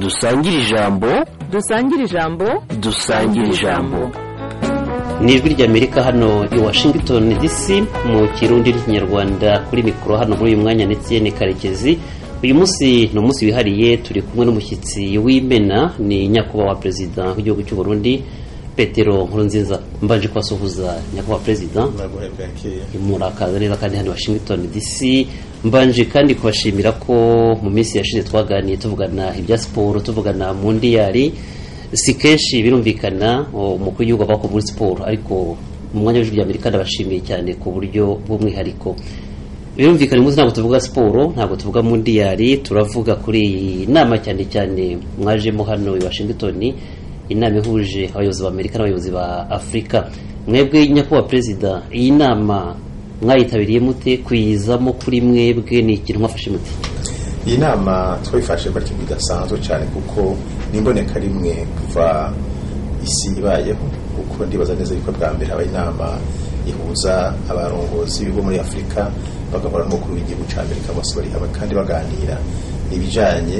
dusangire ijambo dusangire ijambo dusangire ijambo ni ijwi ry'amerika hano i washington dc mu kirundi n'ikinyarwanda kuri mikoro hano muri uyu mwanya ndetse ni karekezi uyu munsi ni umunsi wihariye turi kumwe n'umushyitsi w'imena ni nyakubahwa perezida w'igihugu cy'u Burundi petero nkurunziza mbanje kubasuhuza nyakubahwa perezida murakaza neza kandi hano i washington dc mbanje kandi kubashimira ko mu minsi yashize twaganiye tuvugana ibya siporo tuvugana mu ndiyari si kenshi birumvikana umukuru w'igihugu ava muri siporo ariko mu mwanya w'ijwi ry'amerika ndabashimiye cyane ku buryo bw'umwihariko birumvikana umunsi ntabwo tuvuga siporo ntabwo tuvuga mu ndiyari turavuga kuri iyi nama cyane cyane mwajemo hano i washington inama ihuje abayobozi ba amerika n'abayobozi ba afurika mwebwe nyakubahwa perezida iyi nama mwayitabiriye mute kuyizamo kuri mwebwe ni ikintu mwafashe mute iyi nama twayifashe bari ikintu kidasanzwe cyane kuko n'imboneka rimwe kuva isi ibayeho kuko ndibaza neza yuko bwa mbere haba inama ihuza abarongozi bo muri afurika bagahora n'umukuru w'igihugu cya amerika bose bari hamwe kandi baganira ibijyanye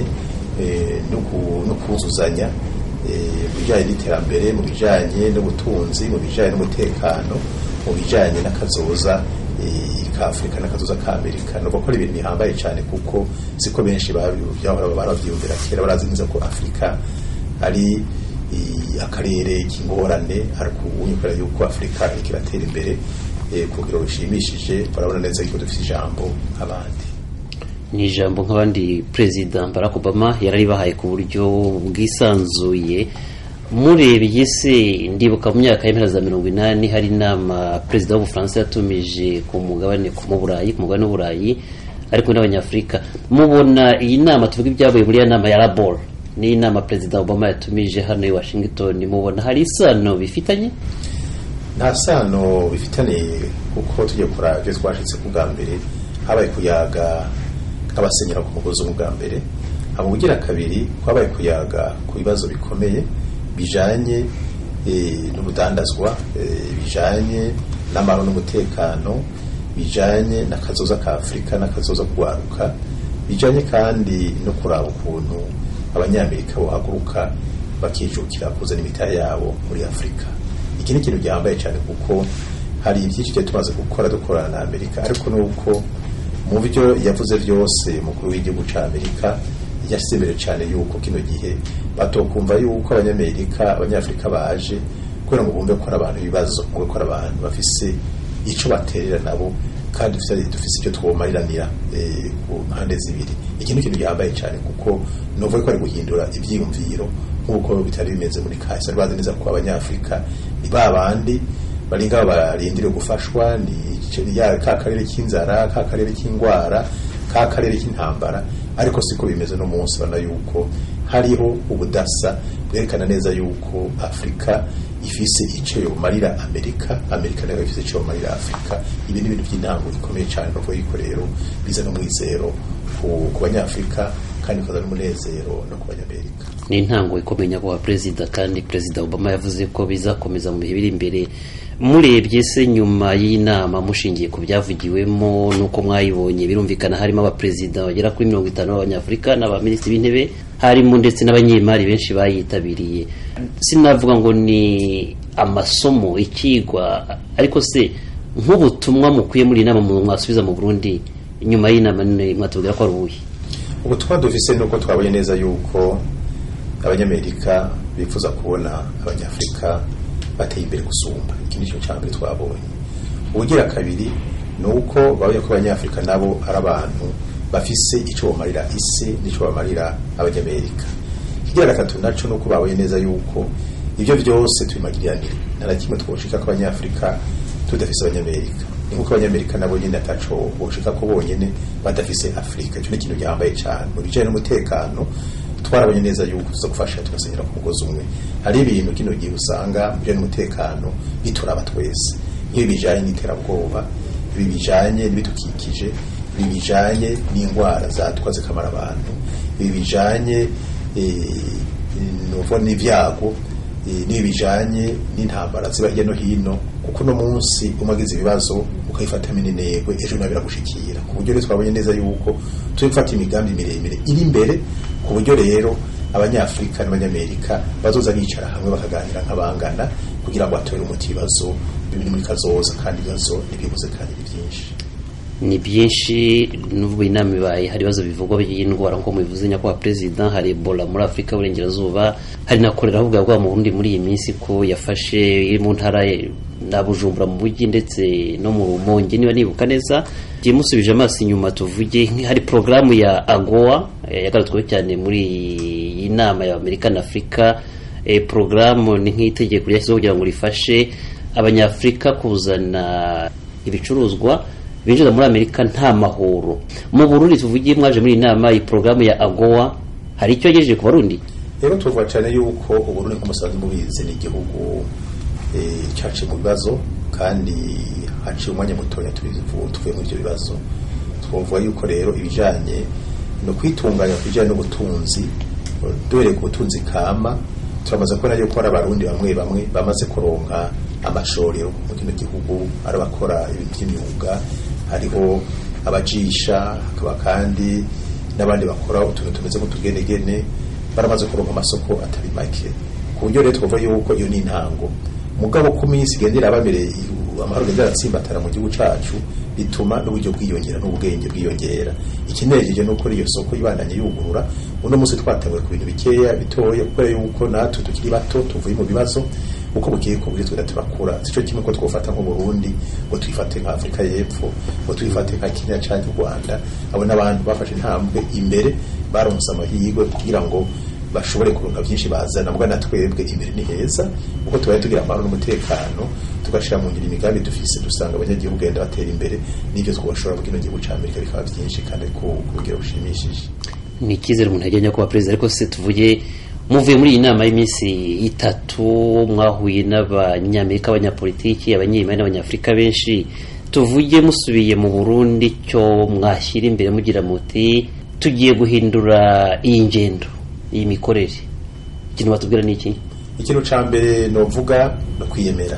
no kuzuzanya mu bijyanye n'iterambere mu bijyanye n'ubutunzi mu bijyanye n'umutekano mu bijyanye n'akazoza ka afurika n'akazoza ka amerika ni ugukora ibintu bihambaye cyane kuko siko benshi barabyiyumvira kera barazi neza ko afurika ari akarere k'ingorane ariko ubu kubera yuko afurika iriko iratera imbere ku rugero rushimishije barabona neza yuko dufite ijambo nk'abandi ni ijambo nk'abandi perezida barack obama yararibahaye ku buryo bwisanzuye murebye se ndibuka mu myaka y'impera za mirongo inani hari inama perezida w'ubufaransa yatumije ku mugabane mu burayi ku mugabane w'uburayi ariko n'abanyafurika mubona iyi nama tuvuga ibyavuye muri iyo nama ya rabor ni inama perezida obama yatumije hano i washington mubona hari isano bifitanye nta sano bifitanye kuko tujya kuraba ibyo twashyitse ku bwa mbere habaye kuyaga nk'abasenyera ku mugozi umwe bwa mbere haba ubugira kabiri kwabaye kuyaga ku bibazo bikomeye bijanye n'ubudandazwa bijanye n'amahoro n'umutekano bijanye n'akazoza ka afurika n'akazoza kugwaruka bijanye kandi no kuraba ukuntu abanyamerika bohaguruka bakijukira kuzana imitahe yabo muri afurika iki ni ikintu gihambaye cyane kuko hari byinshi tugiye tumaze gukora dukorana na amerika ariko nuko mu byo yavuze byose umukuru w'igihugu cya amerika yashyize imbere cyane yuko kino gihe batokumva yuko abanyamerika abanyafurika baje kubera ngo bumve ko ari abantu ibibazo ngo ko ari abantu bafise icyo baterera nabo kandi dufise icyo twomariranira ku mpande zibiri iki ni ikintu gihambaye cyane kuko nuvuga ko ari guhindura ibyiyumviro nk'uko bitari bimeze muri kahise bazi neza ko abanyafurika ni ba bandi bari ngaho barindiriye gufashwa ni ka karere k'inzara ka karere k'indwara ka karere k'intambara ariko siko bimeze no munsi bana yuko hariho ubudasa bwerekana neza yuko afurika ifise icyo yomarira amerika amerika nayo ifise icyo yomarira afurika ibi ni ibintu by'intango ikomeye cyane no yuko rero bizana umwizero ku banyafurika kandi bikaza n'umunezero no ku banyamerika ni intango ikomeye nyakubahwa perezida kandi perezida obama yavuze ko bizakomeza mu bihe biri imbere murebye se nyuma y'inama mushingiye ku byavugiwemo n'uko mwayibonye birumvikana harimo abaperezida bagera kuri mirongo itanu b'abanyafurika n'abaminisitiri b'intebe harimo ndetse n'abanyemari benshi bayitabiriye sinavuga ngo ni amasomo ikigwa ariko se nk'ubutumwa mukwiye muri iyi nama mwasubiza mu burundi nyuma y'inama mwatubwira ko ari ubuhe ubutumwa dufise ni uko twabonye neza yuko abanyamerika bifuza kubona abanyafurika bateye imbere gusumba iki ni cyo cya mbere twabonye ubugira kabiri ni uko babonye ko abanyafurika nabo ari abantu bafise icyo bamarira isi n'icyo bamarira abanyamerika ikigira gatatu nacyo ni uko babonye neza yuko ibyo byose tubimagiriranire nta na kimwe twoshika ko abanyafurika tudafise abanyamerika ni nk'uko abanyamerika nabo nyine ataco boshika ko bonyine badafise afurika icyo ni ikintu gihambaye cyane mu bijyanye n'umutekano twarabonye neza yuko tuza gufasha tugasenyera ku mugozi umwe hari ibintu kino gihe usanga mu bijyanye n'umutekano bituraba twese nk'ibi bijyanye n'iterabwoba ibi bijyanye n'ibidukikije ibi bijyanye n'indwara zatwa zikamara abantu ibi bijyanye n'ibyago n'ibi bijyanye n'intambara ziba hirya no hino kuko uno munsi umagize ibibazo ukayifatamo intego ejo nawe biragushikira ku buryo rero twabonye neza yuko turi gufata imigambi miremire iri imbere ku buryo rero abanyafurika n'abanyamerika bazoza bicara hamwe bakaganira nk'abangana kugira ngo batore umuti ibibazo biri muri kazoza kandi ibibazo ntibibuze kandi ni byinshi ni byinshi n'ubu inama ibaye hari ibibazo bivugwa by'indwara nk'uko mubivuze nyakubahwa perezida hari ebola muri afurika y'uburengerazuba hari na korera ahubwo bwa mu burundi muri iyi minsi ko yafashe iri mu ntara na bujumbura mu mujyi ndetse no mu rumonge niba nibuka neza giye musubije amaso inyuma tuvuge hari porogaramu ya agowa yagarutsweho cyane muri iyi nama ya amerika na afurika porogaramu ni nk'itegeko ryashyizeho kugira ngo rifashe abanyafurika kuzana ibicuruzwa binjira muri amerika nta mahoro mu burundi tuvugiye mwaje muri iyi nama iyi porogaramu ya agowa hari icyo yagejeje ku barundi rero tuvuga cyane yuko uburundi nk'umusanzu mubizi ni igihugu cyaciye mu bibazo kandi haciye umwanya mutoya tuvuye muri ibyo bibazo twavuga yuko rero ibijyanye no kwitunganya ku bijyanye n'ubutunzi duhereye ku butunzi kama turamaze kubona yuko hari abarundi bamwe bamwe bamaze kuronka amashorero mu kino gihugu ari abakora ibintu by'imyuga hariho abajisha hakaba kandi n'abandi bakora utuntu tumeze nk'utugenegene baramaze kuronka amasoko atari make ku buryo rero twavuga yuko iyo ni intango mugabo ku minsi igenda irabamereye amahoro agenda aratsimbatara mu gihugu cyacu bituma n'uburyo bwiyongera n'ubwenge bwiyongera ikinejeje ni uko iyo soko ibandanye yugurura uno munsi twatanguye ku bintu bikeya bitoya kubera yuko natwe tukiri bato tuvuye mu bibazo uko bugiye ku buryo twenda turakura sico kimwe ko twofata nk'u Burundi ngo tuyifate nka Afrika y'Epfo ngo tuyifate nka Kenya cyangwa u Rwanda abo n'abantu bafashe intambwe imbere baronse amahirwe kugira ngo bashobore kuronka byinshi bazana mbwa na twebwe imbere ni heza uko tubaye tugira amahoro n'umutekano tugashira mu ngiro imigambi dufise dusanga abanyagihugu genda batera imbere n'ibyo twashobora kugina igihugu cya Amerika bikaba byinshi kandi ku rugero rushimishije ni icyizere umuntu yajyanye kuba perezida ariko se tuvuge muvuye muri iyi nama y'iminsi itatu mwahuye n'abanyamerika abanyapolitiki abanyemari n'abanyafurika benshi tuvuge musubiye mu burundi cyo mwashyira imbere mugira muti tugiye guhindura iyi ngendo iyi mikorere ikintu batubwira ni iki ikintu cya mbere ni uvuga no kwiyemera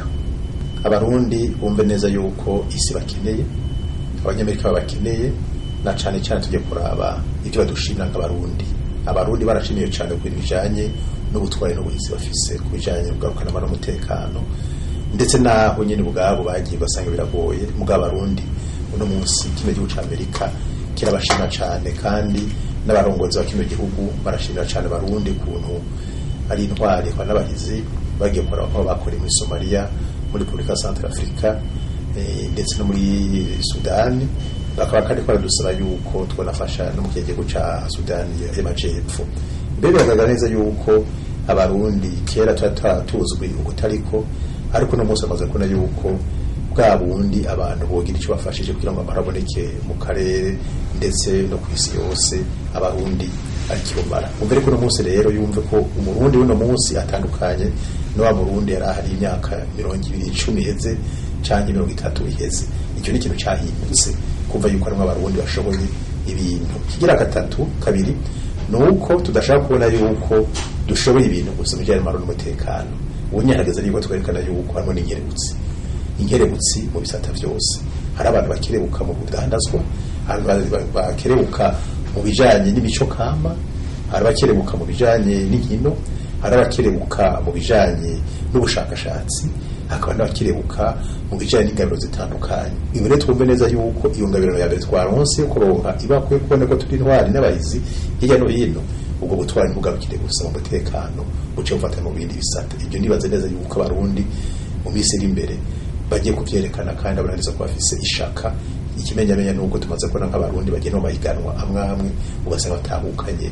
abarundi bumve neza yuko isi bakeneye abanyamerika babakeneye na cyane cyane tujye kuraba ibyo badushimira nk'abarundi abarundi barashimiye cyane ku bintu bijyanye n'ubutwari n'ubuhinzi bafise ku bijyanye n'ubugarukanama n'umutekano ndetse n'aho nyine ubwabo bagiye basanga biragoye mugabo abarundi uno munsi kino gihugu cya amerika kirabashima cyane kandi n'abarongozi ba kino gihugu barashimira cyane abarundi ukuntu ari intwari kwa n'abahizi bagiye gukora aho bakoreye muri somaliya muri repubulika ya santara afurika ndetse no muri sudani bakaba kandi baradusaba yuko twanafasha no mu gihugu cya sudani y'amajyepfo mbere biragaragara neza yuko abarundi kera tuba tuzwi ubutariko ariko uno munsi bamaze kubona yuko bwa bundi abantu bogira icyo bafashije kugira ngo amahoro aboneke mu karere ndetse no ku isi yose abarundi ari kirumara umve ko uno munsi rero yumve ko umurundi w'uno munsi atandukanye n'uwa murundi yari ahari imyaka mirongo ibiri icumi iheze cyangwa mirongo itatu iheze icyo ni ikintu cyahindutse kumva yuko harimo abarundi bashoboye ibintu kigira gatatu kabiri ni uko tudashaka kubona yuko dushoboye ibintu gusa mu bijyanye n'amahoro n'umutekano ubu nyahageze nibwo twerekana yuko harimo n'inkerebutsi inkerebutsi mu bisata byose hari abantu bakerebuka mu budandazwa hari abantu bakerebuka mu bijyanye n'imico kama hari abakerebuka mu bijyanye n'inkino hari abakerebuka mu bijyanye n'ubushakashatsi hakaba n'abakerebuka mu bijyanye n'ingabiro zitandukanye ibi rero twumve neza yuko iyo ngabiro ya mbere twaronse yo kuronka ibakwiye kubona ko turi intwari n'abahizi hirya no hino ubwo butwari ntugarukire gusa mu mutekano buce bufata mu bindi bisata ibyo nibaze neza yuko abarundi mu minsi iri imbere bagiye kubyerekana kandi abarangiza ko bafise ishaka ikimenyamenya ni uko tumaze kubona nk'abarundi bagenda mu mahiganwa amwe amwe ugasanga batahukanye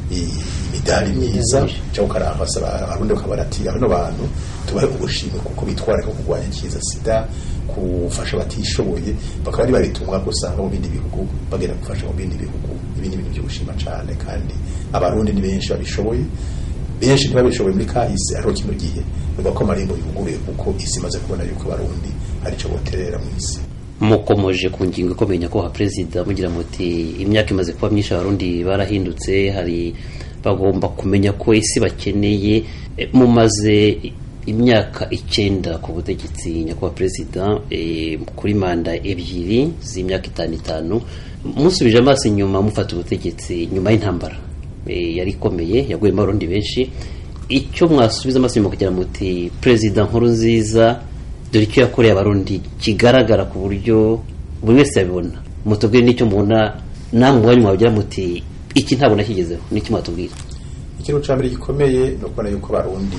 imidari myiza cyangwa ukarambasa abarundi bakabara ati bano bantu tubahe ubushimwe kuko bitwara ko kurwanya ikiza sida gufasha abatishoboye bakaba ari babitumwa gusanga mu bindi bihugu bagenda gufasha mu bindi bihugu ibi ni ibintu byo gushima cyane kandi abarundi ni benshi babishoboye benshi ntibabishoboye muri kahise ariho kino gihe bivuga ko amarembo yuguruye kuko isi imaze kubona yuko abarundi hari icyo boterera mu isi mukomoje ku ngingo ikomeye nyakubahwa perezida mugira muti imyaka imaze kuba myinshi abarundi barahindutse hari bagomba kumenya ko isi bakeneye mumaze imyaka icyenda ku butegetsi nyakubahwa perezida kuri manda ebyiri z'imyaka itanu itanu musubije amaso inyuma mufata ubutegetsi nyuma y'intambara eh, yari ikomeye yaguyemo abarundi benshi icyo mwasubiza amaso inyuma kugira muti perezida nkuru nziza dore icyo yakoreye abarundi kigaragara ku buryo buri wese yabibona mutubwire n'icyo mubona namwe umwanya mwagira muti iki ntabwo nakigezeho n'icyo mwatubwira ikintu cya mbere gikomeye ni ukubona yuko abarundi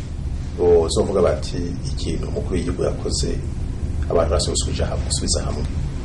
bozovuga bati ikintu umukuru w'igihugu yakoze abantu basubije hamwe gusubiza hamwe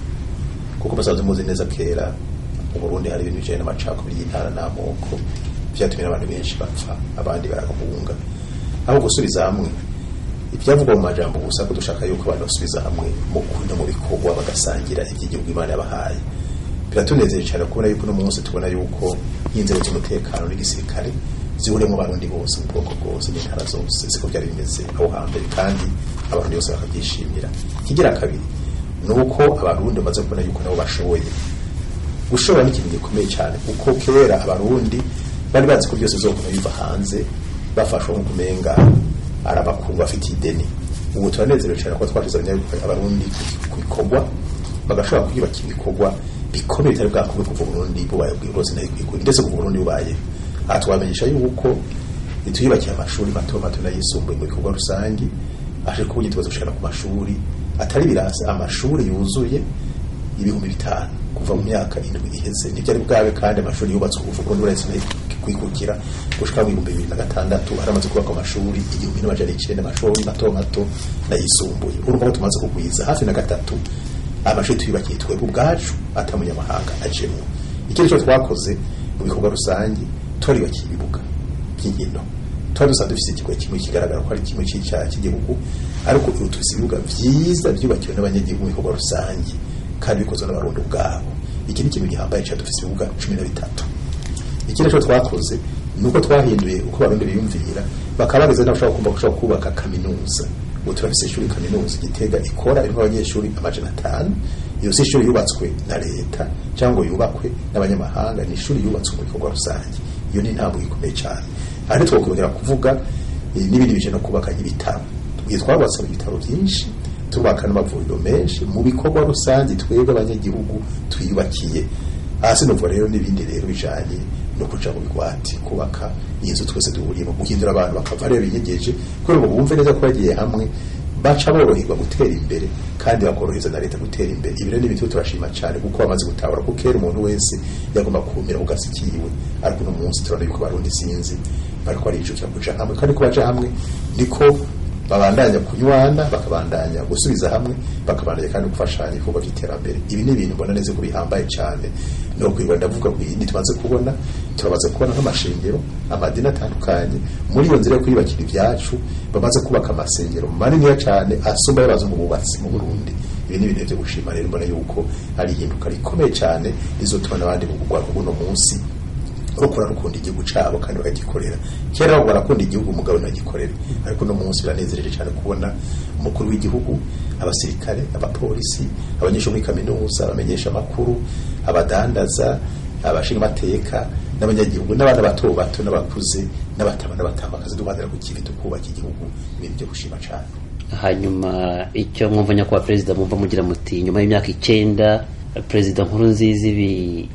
kuko basanzwe muzi neza kera mu Burundi hari ibintu bijanye n'amacakubiri y'intara n'amoko vyatumye n'abantu benshi bapfa abandi barahunga aho gusubiza hamwe ibyavugwa mu majambo gusa ko dushaka yuko abantu basubiza hamwe mu kuri no mu bikorwa bagasangira iby'igihugu imana yabahaye biratunezeye cyane kubona yuko uno munsi tubona yuko inzego z'umutekano n'igisirikare zihuriyemo abarundi bose mu bwoko bwose n'intara zose siko byari bimeze aho hambere kandi abarundi bose bakabyishimira ikigira kabiri ni uko abarundi bamaze kubona yuko nabo bashoboye gushobora ni ikintu gikomeye cyane kuko kera abarundi bari bazi ko byose bizokuna biva hanze bafashwa nko kumenga ari abakungu bafite ideni ubu turanezerewe cyane kuko twashize abarundi ku bikorwa bagashobora kwiyubakira ibikorwa bikomeye bitari bwakorwe kuva Burundi bubaye bwose n'ayikwiye ndetse kuva Burundi bubaye aha twamenyesha yuko nituyubakiye amashuri mato mato n'ayisumbuye mu bikorwa rusangi aje kubuye tubazo gushikana ku mashuri atari birasa amashuri yuzuye ibihumbi bitanu kuva mu myaka indwi iheze nibyo ari bwawe kandi amashuri yubatswe kuva Burundi buretse kwikukira gushika mu bihumbi bibiri na gatandatu haramaze kubaka amashuri igihumbi n'amajana icenda amashuri mato mato n'ayisumbuye urumva ko tumaze kugwiza hafi na gatatu amashuri tuyubakiye twebwe ubwacu atamunyamahanga ajemwo ikindi cyo twakoze mu bikorwa rusange twariyubakiye ibibuga by'inkino twari dusanzwe dufite ikigo kimwe kigaragara ko ari kimwe cy'icyaha cy'igihugu ariko ubu dufite ibibuga byiza byubakiwe n'abanyagihugu mu bikorwa rusange kandi bikozwe n'abarundi ubwabo iki ni ikintu gihambaye cyane dufite ibibuga cumi na bitatu ikindi cyo twakoze ni uko twahinduye uko abarundi biyumvira bakaba bageze n'abashaka kumva gushaka kubaka kaminuza ubu turafise ishuri kaminuza igitega ikora irimo abanyeshuri amajana atanu iyo si ishuri yubatswe na leta cyangwa yubakwe n'abanyamahanga ni ishuri yubatswe mu bikorwa rusange iyo ni intambwe ikomeye cyane aha ntitwakongera kuvuga n'ibindi bije no kubaka ibitaro tubwiye twabatse ibitaro byinshi tubaka n'amavuriro menshi mu bikorwa rusange twebwe abanyagihugu twiyubakiye hasi nuvuga rero n'ibindi rero bijanye no kuja mu bigwati kubaka inzu twese duhuriyemo guhindura abantu bakava rero binyegeje kubera ngo bumve neza ko bagiye hamwe baca boroherwa gutera imbere kandi bakorohereza na leta gutera imbere ibi rero ni ibintu turashima cyane kuko bamaze gutahura ko kera umuntu wese yagomba kumira ku gasi kiwe ariko uno munsi turabona yuko barundi sinzi bariko barijukira kuja hamwe kandi ko baja hamwe niko babandanya kunywana bakabandanya gusubiza hamwe bakabandanya kandi gufashanya ibikorwa by'iterambere ibi ni ibintu mbona neza ko bihambaye cyane no kwirwa ndavuga ku yindi tumaze kubona turabaze kubona nk'amashengero amadini atandukanye muri iyo nzira yo kwiyubakira ibyacu bamaze kubaka amasengero maniniya cyane asumba y'abazungu bubatsi mu Burundi ibi ni ibintu byo gushima rero mbona yuko ari ihinduka rikomeye cyane rizotuma n'abandi mu kugwa kuno munsi rukora rukunda igihugu cyabo kandi bakagikorera kera ngo barakunda igihugu umugabo ntagikorera ariko no munsi biranezereje cyane kubona umukuru w'igihugu abasirikare abapolisi abanyeshuri muri kaminuza abamenyesha amakuru abadandaza abashinga amateka n'abanyagihugu n'abana bato bato n'abakuze n'abatama n'abatambakazi duharanira ku kintu tukubaka igihugu ibintu byo gushima cyane hanyuma icyo mwumva nyakubahwa perezida mwumva mugira muti nyuma y'imyaka icyenda perezida nkuru nziza ibi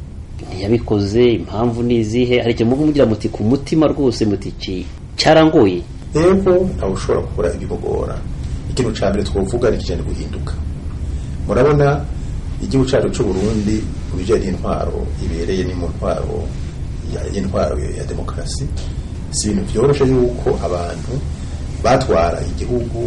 ntiyabikoze impamvu ni izihe hari icyo mwumva mugira muti ku mutima rwose muti iki cyarangoye rero ntawe ushobora kubura ibimugora ikintu cya mbere twavuga ni ikijyanye guhinduka murabona igihugu cyacu cy'u Burundi mu bijyanye n'intwaro ibereye ni mu ntwaro y'intwaro ya demokarasi si ibintu byoroshye yuko abantu batwara igihugu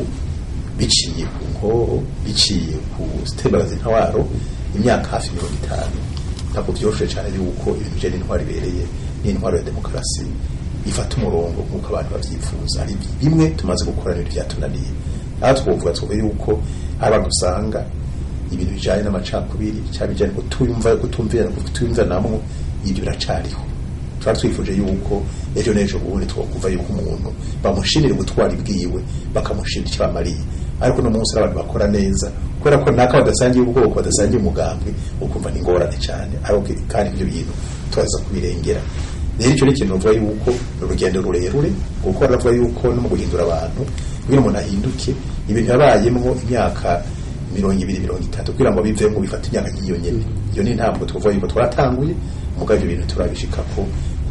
biciye ku nkoro biciye ku zitembagaza intwaro imyaka hafi mirongo itanu ntabwo byoroshye cyane yuko ibintu bijyanye n'intwaro ibereye n'intwaro ya demokarasi ifata umurongo nk'uko abantu babyifuza hari bimwe tumaze gukora n'ibintu byatunaniye aha twavuga twavuga yuko hari abantu usanga ibintu bijyanye n'amacakubiri cyangwa bijyanye kutumva kutumvira kutumviranamwo ibyo biracariho tuba twifuje yuko ejo n'ejo bundi twakumva yuko umuntu bamushimira ubutwari bwiwe bakamushimira icyo bamariye ariko uno munsi abantu bakora neza kubera ko naka badasangiye ubwoko badasangiye umugambwe ukumva ni ingorane cyane ariko kandi ibyo bintu turaza kubirengera rero icyo ni ikintu bavuga yuko ni urugendo rurerure kuko baravuga yuko no mu guhindura abantu kugira umuntu ahinduke ibintu yabayemo imyaka mirongo ibiri mirongo itatu kugira ngo bivemo bifate imyaka nk'iyo nyene iyo ni intambwe tuvuga yuko twaratanguye mugabo ibyo bintu turabishikako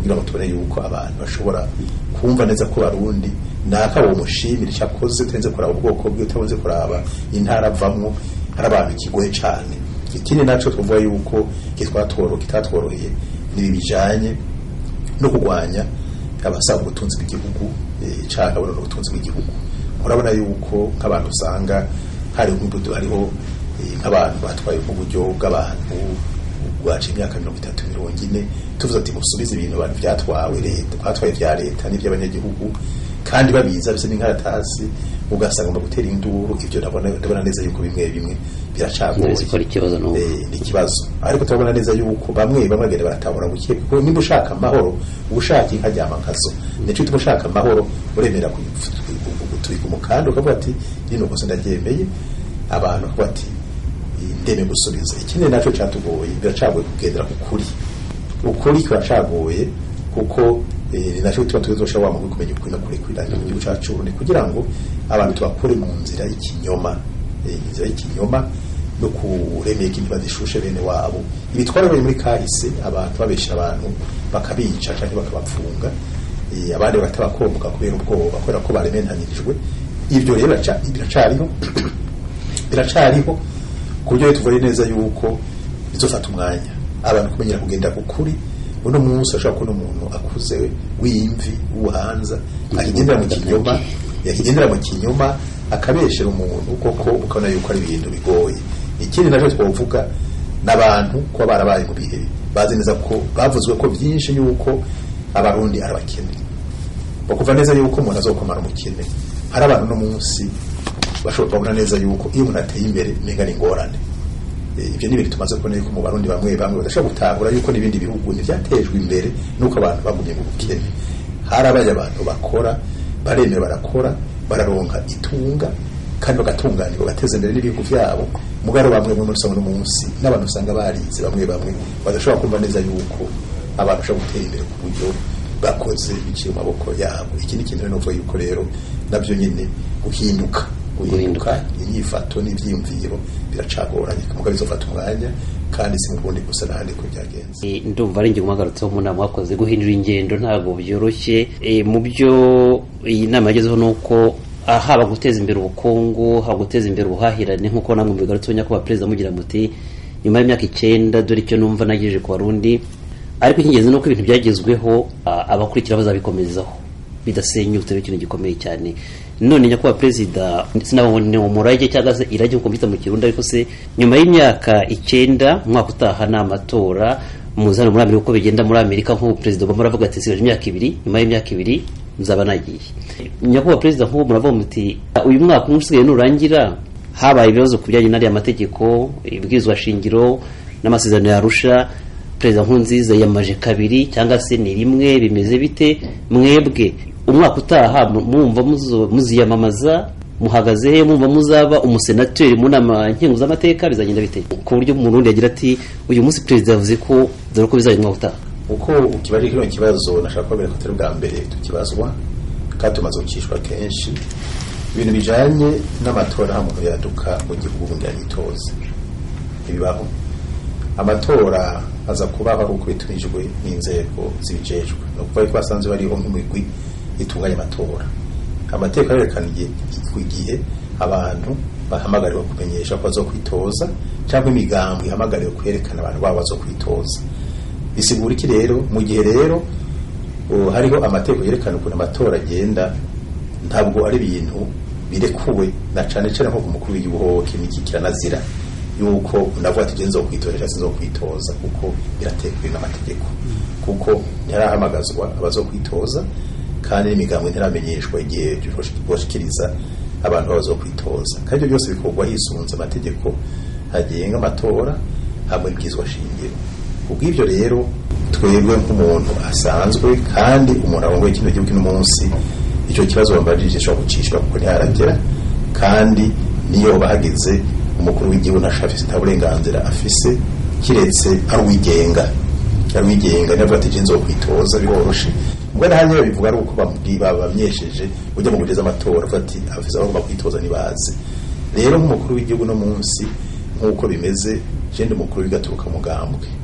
kugira ngo tubone yuko abantu bashobora kumva neza ko barundi naka uwo mushimira icyo akoze utarinze kuraba ubwoko bwe utarinze kuraba intara avamwo hari abantu ikigoye cyane ikindi nacyo twavuga yuko kitwatworo kitatworoheye ni bijanye no kurwanya abasaba ubutunzi bw'igihugu eh, canke abona ubutunzi bw'igihugu murabona yuko nk'abantu usanga hari nk'ubudu hariho eh, nk'abantu batwaye nk'uburyo bw'abantu bwaca imyaka mirongo itatu mirongo ine tuvuze ati musubize ibintu abantu byatwawe leta batwaye vya leta n'ivy'abanyagihugu kandi babiza bise n'inkaratasi ugasanga mu gutera induru ivyo ndabona ndabona neza yuko bimwe bimwe biracagoye zikora ikibazo n'ubu Eh, ni ikibazo ariko turabona neza yuko bamwe bamwe bagenda baratabura buke kuko nimba ushaka amahoro uba ushaka inka ryama nkazo nicyo utuma ushaka amahoro uremera gutwika umukanda ukavuga ati rino kosa ndaryemeye abantu bakavuga ati ndeme gusubiza ikindi nacyo cyatugoye biracagoye kugendera ku kuri ukuri kuracagoye kuko eh, ni nacyo tuba tuzosha wa mu kumenya ukuri no kurekurira mu gihugu cyacu ni kugira ngo abantu tubakure mu nzira y'ikinyoma eh, inzira y'ikinyoma no kuremera ikintu badishushe bene wabo ibitwara bari muri kahise abantu babesha abantu bakabica cyangwa bakabapfunga eh, abandi bagatabakomboka kubera ubwoba kubera ko barementanirijwe ibyo rero biraca- biracariho biracariho ku buryo tuvuye neza yuko bizofata umwanya abantu kumenyera kugenda ku kuri uno munsi ashobora kubona umuntu akuze w'imvi w'ubuhanza akigendera mu kinyoma yakigendera mu kinyoma akabeshera umuntu koko ukabona yuko ari ibintu bigoye ikindi nacyo twavuga n'abantu kuba barabaye mu bihe bazi neza ko bavuzwe ko byinshi yuko abarundi ari abakene bakumva neza yuko umuntu azokomara umukene hari abantu no munsi bashobora kubona neza yuko iyo umuntu ateye imbere menga ni ingorane Eh, ibyo ni ibintu tumaze kubona yuko mu barundi bamwe bamwe badashobora gutahura yuko n'ibindi bihugu ntibyatejwe imbere nuko abantu bagumye mu bukene harabaye abantu bakora baremera barakora bararonka itunga kandi bagatunganirwa bagateza imbere n'ibihugu byabo mugaro bamwe muri usanga no munsi n'abantu usanga barize bamwe bamwe badashobora kumva neza yuko abantu bashobora gutera imbere ku buryo bakoze biciye mu maboko yabo iki ni ikintu rero novuga yuko rero nabyo nyine guhinduka guhinduka inyifato n'ibyiyumviro biracagoranye muga bizofata umwanya kandi si mu bundi gusa n'ahandi ko byagenze Eh, ndumva ari ingingo mwagarutseho mu nama mwakoze guhindura ingendo ntabwo byoroshye Eh, mu byo iyi nama yagezeho ni uko ah, haba guteza imbere ubukungu haba guteza imbere ubuhahirane nk'uko namwe mubigarutseho nyakubahwa perezida mugira muti nyuma y'imyaka icyenda dore icyo numva nagejeje ku barundi ariko icy'ingenzi ni uko ibintu byagezweho ah, abakurikira bazabikomezaho bidasenyutse ari ikintu gikomeye cyane none nyakubahwa perezida sinabone umurage cyangwa se irage nkuko mbita mu kirundi ariko se nyuma y'imyaka icyenda umwaka utaha ni amatora muzi hano muri amerika uko bigenda muri amerika nk'ubu perezida obama aravuga ati sigaje imyaka ibiri nyuma y'imyaka ibiri nzaba nagiye nyakubahwa perezida nk'ubu muravuga muti uyu mwaka umwe usigaye nurangira habaye ibibazo ku bijyanye n'ariya mategeko ibwirizwa shingiro n'amasezerano yarusha perezida nkurunziza yamaje kabiri cyangwa se ni rimwe bimeze bite mwebwe umwaka utaha mu- mwumva muzo- muziyamamaza muhagaze he mwumva muzaba umusenateri mu nama nkenguzamateka bizagenda bite ku buryo umurundi yagira ati uyu munsi perezida yavuze ko dore ko bizajya umwaka utaha uko ukibaje kino kibazo nashaka kubabwira ko atari bwa mbere tukibazwa kandi tumaze gukishwa kenshi ibintu bijanye n'amatora nta muntu yaduka mu gihugu ngo yitoze ntibibaho amatora aza kubaho ari uko bitumijwe n'inzego zibijejwe ni ukuvuga ko basanzwe bariho nk'imigwi itunganya amatora amategeko arerekana igihe igihe abantu bahamagariwe kumenyesha ko bazokwitoza cyangwa imigambi ihamagariwe kwerekana abantu babo bazokwitoza bisigura iki rero mu gihe rero uh, hariho amategeko yerekana ukuntu amatora agenda ntabwo ari ibintu birekuwe na cane cane nko ku mukuru w'igihugu kimiki kiranazira yuko unavuga ati genzo kwitoresha sinzo kwitoza kuko biratekwe n'amategeko kuko ntirahamagazwa abazokwitoza kandi n'imigambi ntiramenyeshwa igihe boshikiriza abantu bazokwitoza kandi ibyo byose bikorwa hisunze amategeko agenga amatora hamwe n'ibwizwa shingiro kubw'ibyo rero twebwe nk'umuntu asanzwe kandi umuntu arongoye kino gihugu uno munsi icyo kibazo bambajije gishobora gucishwa kuko ntiharagera kandi niyo bahageze umukuru w'igihugu ntashafise nta burenganzira afise kiretse ari uwigenga ari uwigenga niyo avuga ati nzo kwitoza biroroshe ubwo nahanye babivuga ari uko bamubwiye bamyesheje ujya mu guteza amatora avuga ati afise aho bagomba kwitoza ntibazi rero nk'umukuru w'igihugu no munsi nk'uko bimeze jende umukuru w'igaturuka mugambwe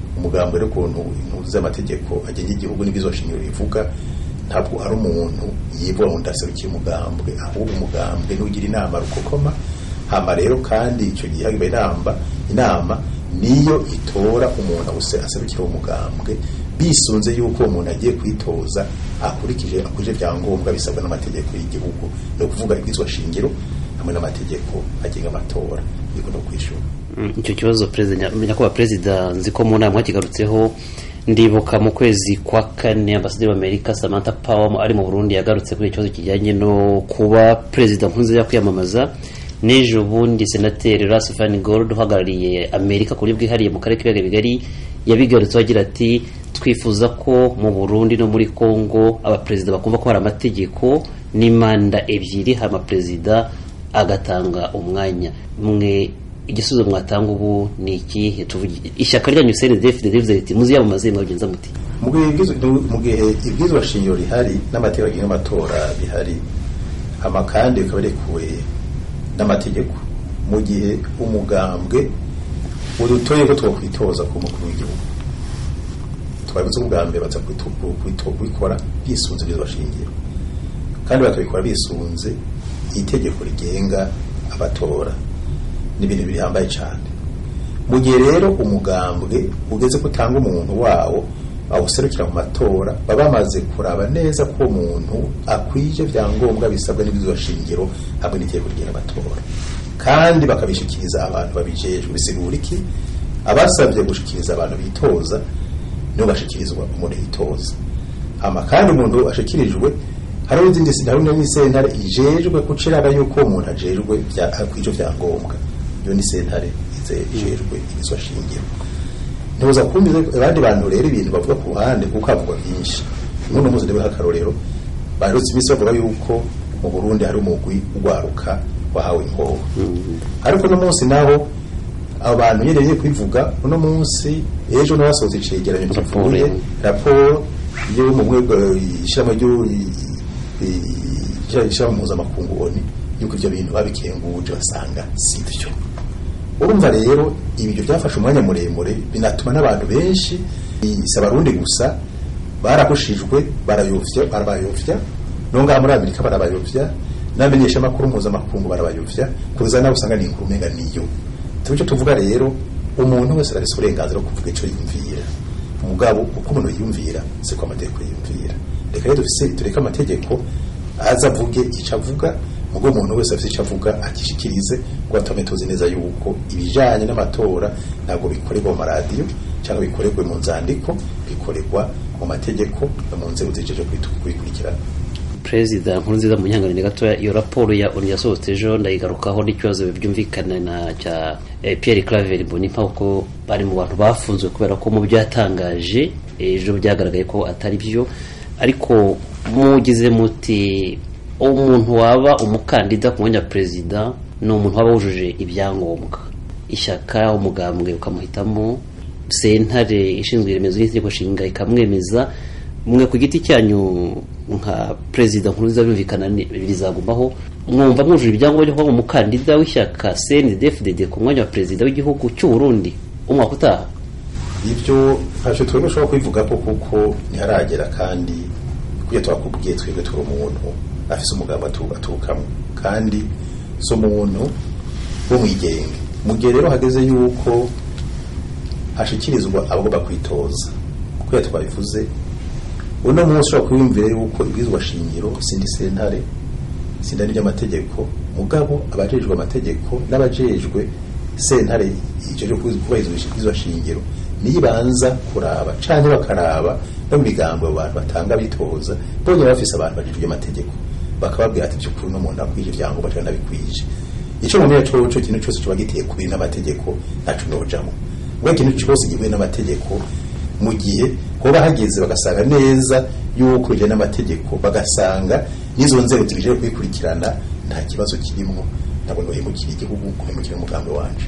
umugambi rero ukuntu intuzi z'amategeko agenga igihugu n'ibizo shingiro bivuga ntabwo ari umuntu yivuga ngo ndaserukiye umugambwe ahubwo umugambwe n'ugira inama rukokoma hama rero kandi icyo gihe hagiba inama inama niyo itora umuntu awuse aserukira umugambwe bisunze yuko uwo muntu agiye kwitoza akurikije akurikije byangombwa bisabwa n'amategeko y'igihugu ni ukuvuga ibwizwa shingiro hamwe n'amategeko agenga amatora niko no kwishura icyo kibazo perezida nyakubahwa perezida nzi ko mu nama mwakigarutseho ndibuka mu kwezi kwa kane ambasaderi w'amerika samantha power ari mu burundi yagarutse kuri ikibazo kijyanye no kuba perezida nkurunziza kwiyamamaza n'ejo bundi senateri rasifani gold uhagarariye amerika ku buryo bwihariye mu karere k'ibiyaga bigari yabigarutseho agira ati twifuza ko mu burundi no muri congo abaperezida bakumva ko hari amategeko n'imanda ebyiri hama perezida agatanga umwanya mwe igisubizo mwatanga ubu ni ikihe ishyaka ryanyu cndf rivuze riti muziyamamaze mwabigenza muti mu gihe ibwizwa shingiro rihari n'amategeko agenga amatora bihari hama kandi bikaba rekuwe n'amategeko mu gihe umugambwe udutoye ko twakwitoza ku mukuru w'igihugu twabivuze ubwambere baza kubikora bisunze ibwizwa shingiro kandi bakabikora bisunze itegeko rigenga abatora ni ibintu bihambaye cyane mu gihe rero umugambwe ugeze ko utanga umuntu wawo awuserukira mu matora baba bamaze kuraba neza ko umuntu akwije byangombwa bisabwa n'ibyo shingiro hamwe n'itegeko rigenga amatora kandi bakabishikiriza abantu babijejwe bisigura iki abasabye gushikiriza abantu bitoza nibo bashikirizwa umuntu yitoza hama kandi umuntu ashikirijwe hariho izindi hariho n'isentare ijejwe kuciraba yuko umuntu ajejwe kw'ivyo vyangombwa iyo ni sentare ijejwe ibizwa shingiro ntuza kumva abandi bantu rero ibintu bavuga ku ruhande kuko havugwa byinshi umuntu muzi ndebe nk'akarorero barutse iminsi bavuga yuko mu Burundi hari umugwi ugwaruka wahawe inkoho ariko no munsi naho abantu nyene kubivuga uno munsi ejo n'abasohoze icegeranyo kivuye raporo yo mu mwego ishama ryo ishama mpuzamakungu oni yuko ivyo bintu babikenguje basanga si byo urumva rero ibyo byafashe umwanya muremure binatuma n'abantu benshi si abarundi gusa barahushijwe barayovya barabayovya no ngaha muri amerika barabayovya n'amenyeshamakuru mpuzamakungu barabayovya kuza nawe usanga ni inkuru umenga niyo tubicyo tuvuga rero umuntu wese arafise uburenganzira bwo kuvuga icyo yumvira umugabo uko umuntu yumvira siko amategeko yumvira reka rero dufise tureke amategeko aza avuge icyo avuga mugo umuntu wese afite icyo avuga akishikirize ngo atume tuzi neza yuko ibijanye n'amatora ntabwo bikorerwa mu maradiyo cyangwa bikorerwe mu nzandiko bikorerwa mu mategeko no mu nzego zijeje kubikurikirana perezida nkurunziza mu nyanganire gatoya iyo raporo ya onu yasohotse ejo ndayigarukaho n'ikibazo byumvikana na cya eh, Pierre Claver Mbonimpa kuko bari mu bantu bafunzwe kubera ko mu byo yatangaje ejo byagaragaye ko atari byo ariko mugize muti umuntu waba umukandida ku mwanya wa perezida ni umuntu waba wujuje ibyangombwa ishyaka umugambwe ukamuhitamo sentare ishinzwe iremezo n'itegeko nshinga ikamwemeza mwe ku giti cyanyu nka perezida nkurunziza birumvikana bizagumaho mwumva mwujuje ibyangombwa byo kuba umukandida w'ishyaka CNDD-FDD ku mwanya wa perezida w'igihugu cy'u Burundi umwaka utaha ibyo ntacyo twebwe ushobora kubivuga ko kuko ntiharagera kandi kuko twakubwiye twebwe turi umuntu afise umugambi aturukamo kandi si umuntu w'umwigenge mu gihe rero hageze yuko hashikirizwa abagomba kwitoza kuko twabivuze uno munsi ushobora kwiyumvira yuko ibwirizwa shingiro sindi sentare sindani ry'amategeko mugabo abajejwe amategeko n'abajejwe sentare ijejwe kubahiriza ibwirizwa shingiro nibanza kuraba canke bakaraba no mu migambo abo bantu batanga bitoza bonye bafise abantu bajejwe amategeko bakababwira ati by'ukuri uno muntu akwije ibyangombwa canke ntabikwije ico mumenya coco ikintu cose kiba giteye kubiri n'amategeko ntaco nojamwo ubwo ikintu cyose gihuye n'amategeko mu gihe hoba hageze bagasanga neza yuko bijyanye n'amategeko bagasanga n'izo nzego zibije kubikurikirana nta kibazo kirimo ntabwo guhemukira igihugu guhemukira umugambi wanje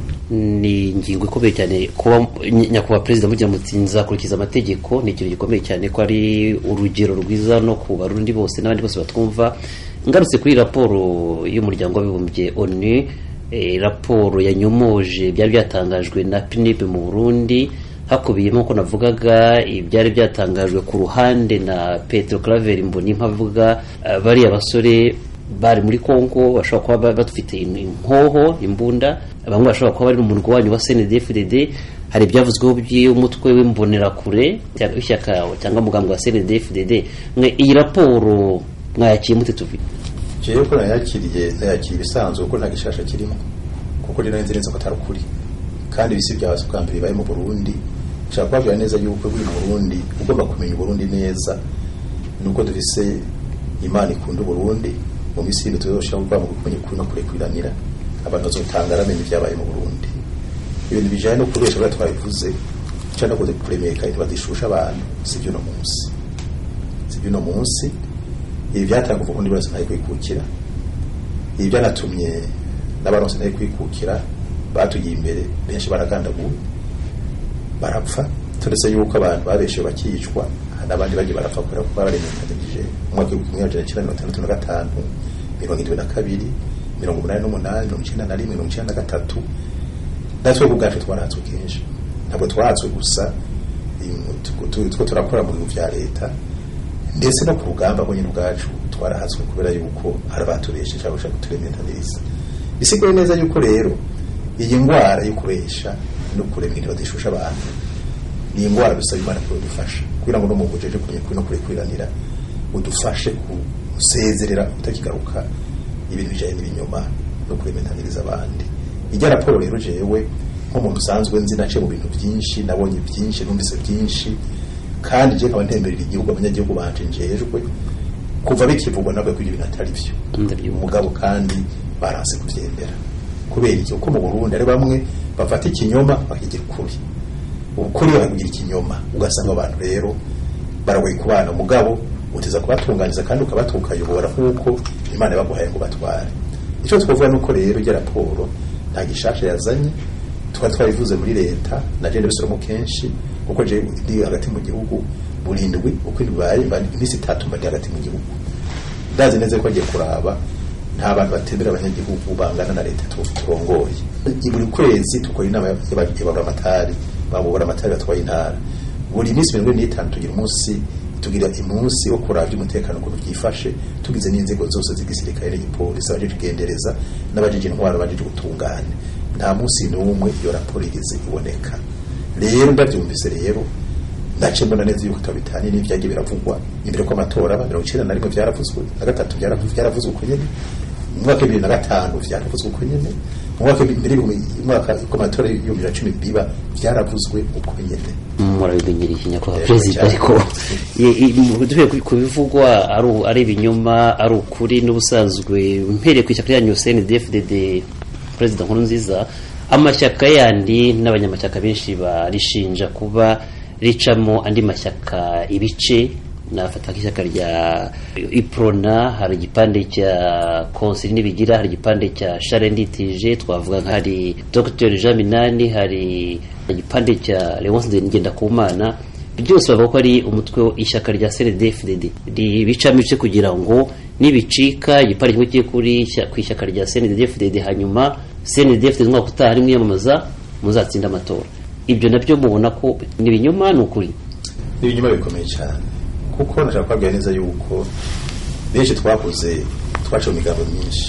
ni ingingo ikomeye cyane kuba nyakubahwa perezida mugira muti nzakurikiza amategeko ni ikintu gikomeye cyane ko ari urugero rwiza no ku barundi bose n'abandi bose batwumva ngarutse kuri raporo y'umuryango w'abibumbye onu raporo yanyomoje byari byatangajwe na pnib mu burundi hakubiyemo ko navugaga ibyari byatangajwe ku ruhande na Petro Claver Mbonimpa avuga eh, bariya basore bari muri Kongo bashobora kuba ba- bafite in- inkoho imbunda bamwe bashobora kuba bari mu murwa wanyu wa CNDD-FDD hari ibyavuzweho by'umutwe w'imbonerakure cyangwa w'ishyaka cyangwa umugambi wa CNDD-FDD mwe iyi raporo mwayakiye mute tuvi jewe ko nayakiriye nayakiriye ibisanzwe kuko nta gishasha kirimo kuko rero nzi neza ko atari ukuri kandi ibisi bya bwa mbere bibaye mu Burundi nshaka kubabwira neza yuko buri mu Burundi ugomba kumenya Uburundi neza nuko dufise imana ikunda Uburundi mu misi y'indwi tuzoshaka kuva mu kumenya ukuri no kurekwiranira abantu bazotanga bamenye ibyabaye mu Burundi ibintu bijanye no kubesha bwa twabivuze cyane no kuremeka ntibadishusha abantu sivyo no munsi sivyo no munsi ibi byatanga ubundi bose ntaye kwikukira ibi byanatumye n'abaronse ntaye kwikukira batugiye imbere benshi baragandaguwe barapfa turetse yuko abantu babeshe bakicwa n'abandi bagiye barapfa kubera ko baremekanije mu mwaka w'ibihumbi kimwe magana cyenda mirongo itandatu na gatanu mirongo irindwi na kabiri mirongo umunani n'umunani mirongo icyenda na rimwe mirongo icyenda na gatatu natwe ubwacu twarahatswe kenshi ntabwo twahatswe gusa im- tu- tu- two turakora mu bintu bya leta ndetse no ku rugamba rwo nyine ubwacu twarahatswe kubera yuko hari abatubeshe cyangwa bashaka kuturementaniriza bisigaye neza yuko rero iyi ndwara yo kubesha no kurema ibintu badashusha abantu ni indwara dusaba imana ko idufasha kugira ngo no mu bujeje kumenya kuri no kurekwiranira udufashe gusezerera utakigaruka ibintu bijyanye n'ibinyoma no kurementaniriza abandi ijya raporo rero jewe nk'umuntu usanzwe nzi naciye mu bintu byinshi nabonye byinshi numvise byinshi kandi je nkaba ntemberera igihugu abanyagihugu banje njejwe kuva bikivugwa nabwo ko ibyo bintu atari byo Ndabyumva. umugabo kandi baranse kubyemera kubera iki kuko mu Burundi ari bamwe bafata ikinyoma bakigira ukuri ukuri bakakugira ikinyoma ugasanga abantu rero baragoye kubana mugabo uteza kubatunganiza kandi ukabatuka ukayobora nk'uko imana yabaguhaye ngo batware icyo twavuga ni uko rero ijya raporo nta gishasha yazanye twari twabivuze muri leta na jene bisoromo kenshi kuko je ndi hagati mu gihugu burindwi uko bibaye mba iminsi itatu mba ndi hagati mu gihugu ndazi neza ko agiye kuraba nta bantu batembera abanyagihugu bangana na leta tu- turongoye buri kwezi tukora inama y'ababura amatari babura amatari batwaye intara buri minsi mirongo ine n'itanu tugira umunsi tugira umunsi wo kuraba iby'umutekano ukuntu byifashe tugize n'inzego zose z'igisirikare n'igipolisi abajeje igendereza n'abajeje intwaro abajeje ubutungane nta munsi n'umwe iyo raporo igeze iboneka rero ndabyumvise rero ndace mbona neza yuko bitanye n'ibyagiye biravugwa imbere ko amatora aba mirongo icyenda na rimwe byaravuzwe na gatatu byaravu- byaravuzwe uko nyene mu mwaka w'ibibiri na gatanu byaravuzwe uko nyene mu mwaka w'ibiri y'ibihumbi- umwaka ko amatora y'ibihumbi bibiri na cumi biba byaravuzwe uko nyene murabimenyereye nyakubahwa Yego, perezida cyane. ariko ye- i- mu- duhere ku- ku bivugwa ari u- ari ibinyoma ari ukuri n'ubusanzwe mpereye ku ishyaka ryanyu CNDD-FDD perezida nkuru nziza amashyaka yandi n'abanyamashyaka benshi barishinja kuba ricamo andi mashyaka ibice nafata nk'ishyaka rya iprona hari igipande cya konsili n'ibigira hari igipande cya sharenditije twavuga nka hari dr jean minani hari igipande cya leonce ngendakumana byose bavuga ko ari umutwe w'ishyaka rya cndfdd ribicamo ibice kugira ngo nibicika igipande kimwe kiri kuri ishya- ku ishyaka rya cndfdd hanyuma cndfdd umwaka utaha ari mwiyamamaza muzatsinda amatora ibyo nabyo mubona ko ni ibinyoma ni ukuri ni ibinyuma bikomeye cyane kuko nashaka kubabwira neza yuko benshi twakoze twaciye mu migambo myinshi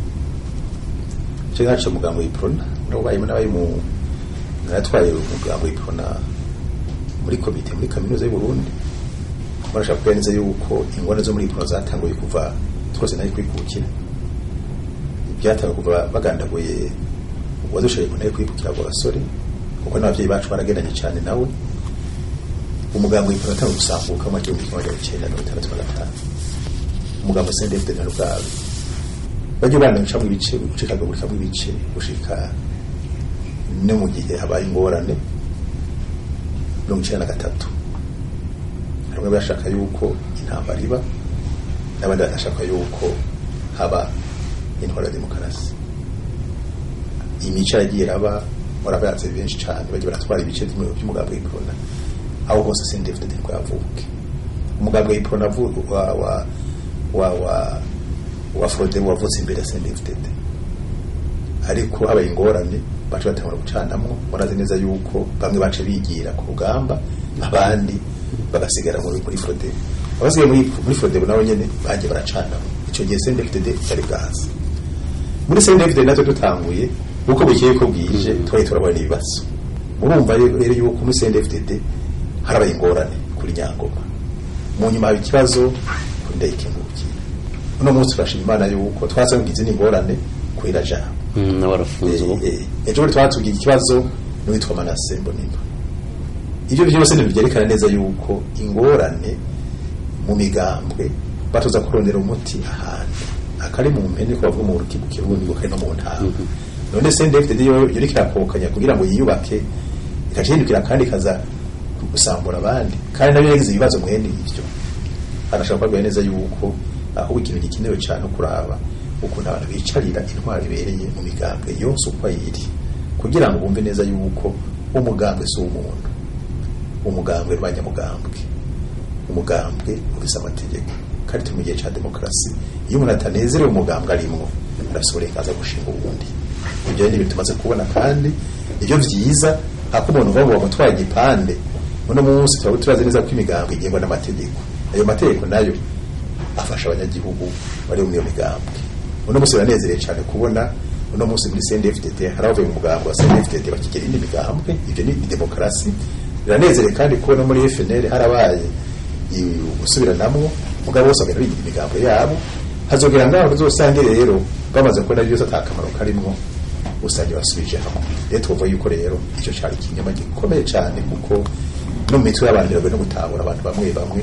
icyo naciye umugambo w'iprona nabayemo n'abari mu naratwaye umugambo w'iprona muri komite muri kaminuza y'u Burundi barashaka kubwira neza yuko ingorane zo muri iprona zatanguye kuva twese nari kwikukira byatanguye kuva bagandaguye uwadushoboye ngo nawe kwikukira abo basore kuko n'ababyeyi bacu baragendanye cyane nawe umugambo w'ipantaro atanga gusambuka mu gihumbi kimwe magana cyenda mirongo itandatu na gatanu umugambo sendefite na rugaba bajya bandagacamo ibice ucikagagurikamo ibice gushika no mu gihe habaye ingorane mirongo icyenda na gatatu hari bamwe bashaka yuko intambara iba n'abandi bagashaka yuko haba intwara ya demokarasi imico yagiye iraba murabazi benshi cyane bagiye baratwara ibice by'umu- by'umugambi w'iprona aho hose sendefite rwavuke umugambi w'iprona avu- wa wa wa wa wa Frode wavutse imbere ya sendefite ariko habaye ingorane baca batangura gucanamwo murazi neza yuko bamwe bace bigira ku rugamba abandi bagasigara muri muri frodebo abasigaye muri muri frodebo nabo nyene bagiye baracanamwo ico gihe CNDD-FDD yari bwazi muri CNDD-FDD natwe dutanguye uko bukeye ko bwije twari turabona ibibazo murumva rero yuko muri CNDD-FDD harabaye ingorane kuri nyangoma mu nyuma haba ikibazo kuri ndayikengurukiye uno munsi turashima imana yuko twasangize n'ingorane kuri rajabo Mm, nawe arafunze ubu Eh, eh, ejo bundi twatugiye ikibazo n'uwitwa manase mbonimba ibyo byose ntibyerekana neza yuko ingorane mu migambwe batuza kurondera umuti ahantu akari mu mpene ko bavuga mu rukibu kirundi ngo kari no mu ntara none se ndefite yo yo kirakokanya kugira ngo yiyubake ikacindukira kandi kaza gusambura abandi kandi nabyo yagize ibibazo mwene ibyo arashaka kubabwira neza yuko ahubwo ikintu gikenewe cyane kuraba ukuntu abantu bicarira intwaro ibereye mu migambwe yose uko ayiri kugira ngo bumve neza yuko umugambwe si umuntu umugambwe n'abanyamugambwe umugambwe ufise amategeko kandi turi mu gihe cya demokarasi iyo umuntu atanezerewe umugambwe arimwo arafise uburenganzira bwo gushinga uwundi ibyo ni ibintu tumaze kubona kandi ibyo byiza hako umuntu uva ngo bamutwaye igipande uno munsi tuba turazi neza ko imigambwe igengwa n'amategeko ayo mategeko nayo afasha abanyagihugu bari muri iyo migambwe uno munsi biranezerewe cyane kubona uno munsi muri CNDD-FDD hari abavuye mu mugambi wa CNDD-FDD bakigera indi migambwe ibyo ni demokarasi biranezerewe kandi kubona muri FNL harabaye i- gusubiranamwo mugabo bose bagenda bigira imigambo yabo hazogera ngaho uzosange rero bamaze kubona byose atakamaro karimwo usanga basubije hamwe rero tuvuga yuko rero icyo cyari ikinyoma gikomeye cyane kuko no mu mitwe y'abantu biragoye no gutahura abantu bamwe bamwe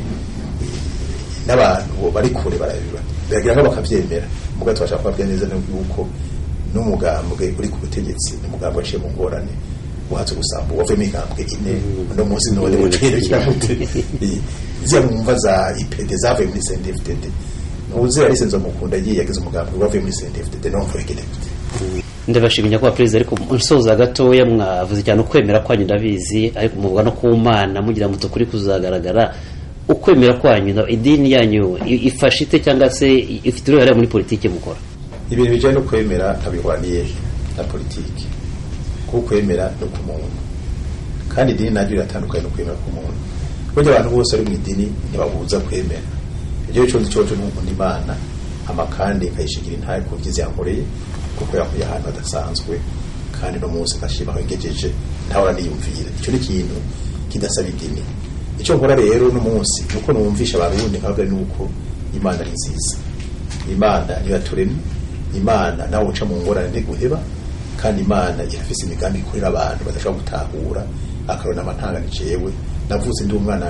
n'abantu bari kure barabiba biragira ngo bakabyemera muga tubasha kubabwira neza yuko n'umugambwe uri ku butegetsi n'umugambwe waciye mu ngorane uhatse gusamba wavuyemo igambwe ine uno munsi none muciro kiramute ziya mwumva za ipd zavuye muri CNDD-FDD ntuzi yari senzo mukunda agiye yagize umugambwe wavuye muri CNDD-FDD no mvuye gidefite ndabashimiye kuba perezida ariko nsoza gatoya mwavuze cyane ukwemera kwanyu ndabizi ariko muvuga no ku mana mugira muto kuri kuzagaragara ukwemera kwanyu na- idini yanyu i- ifasha ite cyangwa se i- ifite uruhare muri politiki mukora ibintu bijyanye no kwemera ntabihwaniye na politiki kuko kwemera ni ku muntu kandi idini naryo riratandukanye no kwemera ku muntu burya abantu bose bari mu idini ntibabuza kwemera ibyo cyose cyoco ni ukunda imana hama kandi ikayishigira intaye ku byiza yankoreye kuko yakuye ahantu hadasanzwe kandi no munsi nkashima aho ngejeje ntahora niyumvira icyo ni ikintu kidasaba idini icyo nkora rero no munsi nuko numvisha abarundi nkababwira nuko imana ari nziza imana niyo yaturemye imana nawe uca mu ngorane ntiguheba kandi imana irafise imigambi ikorera abantu badashobora gutahura akarona amantangane jewe navuze ndi umwana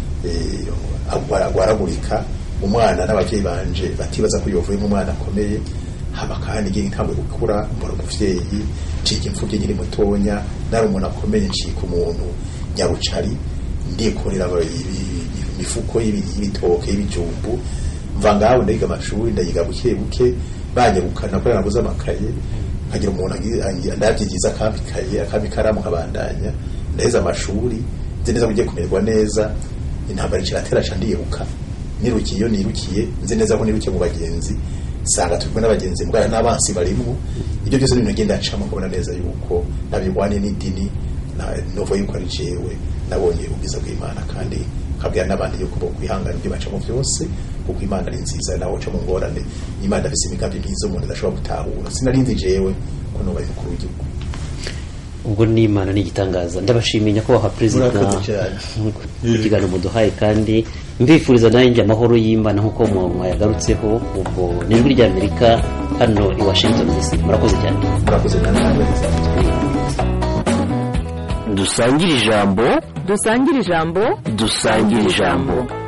eh, agwara- agwaragurika umwana n'abavyeyi banje batibaza ko yovuyemo umwana akomeye haba kandi ngiye ntabwo gukura mbona umuvyeyi ncika imfuvye nkiri mutonya nari umuntu akomeye ncika umuntu nyarucari ndikorera aba- ibi- imifuko y'ibi- y'ibitoke y'ibijumbu mva ngaho ndayiga amashuri ndayiga buke buke banyirukana kubera nabuze amakaye nkagira umuntu agi- angi- ndabyigiza akampa ikaye akampa ikaramu nkabandanya ndaheza amashuri nzi neza ko ugiye kumererwa neza intambara kiratera ca ndiruka nirukiye iyo nirukiye nzi neza ko nirukiye mu bagenzi sanga turi kumwe n'abagenzi mbwara n'abansi barimwo ibyo byose ni ibintu ngenda ncamo kubona neza yuko nabirwaniye n'idini na- novo yuko ari jewe nabonye ubwiza bw'imana kandi nkabwira n'abandi yuko bo kwihangana ibyo bacamo byose kuko imana ari nziza nawe uca mu ngorane imana afise imigambi myiza umuntu adashobora gutahura sinarinzi jewe ko nubaye umukuru w'igihugu ubwo ni imana ni igitangaza ndabashimiye nyakubahwa perezida Murakoze cyane. ku kiganiro muduhaye kandi mbifuriza nanjye amahoro y'imana nk'uko mu- mwayagarutseho ubwo ni ijwi ry'amerika hano i washington dc murakoze cyane murakoze namwe dusangire ijambo dusangire ijambo dusangire ijambo